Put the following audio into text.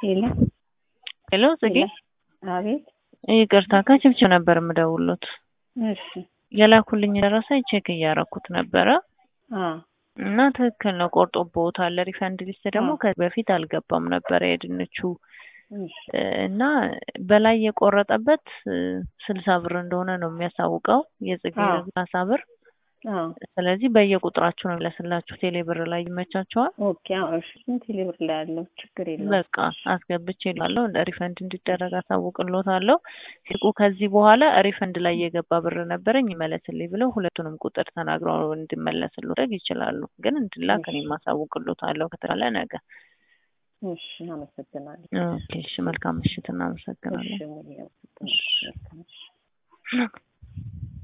ሄሎ ሄሎ ጽጌ፣ አቤት። ይቅርታ ከችብችብ ነበር የምደውሉት። እሺ የላኩልኝ ደረሰ ቼክ እያረኩት ነበረ አ እና ትክክል ነው፣ ቆርጦብዎታል። ሪፈንድ ሊስት ደግሞ ከዚህ በፊት አልገባም ነበረ የድንቹ እሺ እና በላይ የቆረጠበት ስልሳ ብር እንደሆነ ነው የሚያሳውቀው የጽጌ አዎ። ሰላሳ ብር። አ ስለዚህ በየቁጥራችሁ ነው የሚለስላችሁ። ቴሌ ብር ላይ ይመቻቸዋል። ኦኬ። አዎ እሺ። ስንት ሊብር ላይ ያለው ችግር የለውም። በቃ አስገብቼ ላለሁ ሪፈንድ እንዲደረግ አሳውቅሎታለሁ። ሲቁ ከዚህ በኋላ ሪፈንድ ላይ የገባ ብር ነበረኝ ይመለስልኝ ብለው ሁለቱንም ቁጥር ተናግረው እንዲመለስልዎት ይችላሉ። ግን እንድላክ እኔ ማሳውቅሎታለሁ ከተባለ ነገ። እሺ፣ አመሰግናለሁ። ኦኬ፣ እሺ፣ መልካም ምሽት። እናመሰግናለን። እሺ፣ ሙሉ አመሰግናለሁ። መልካም እሺ።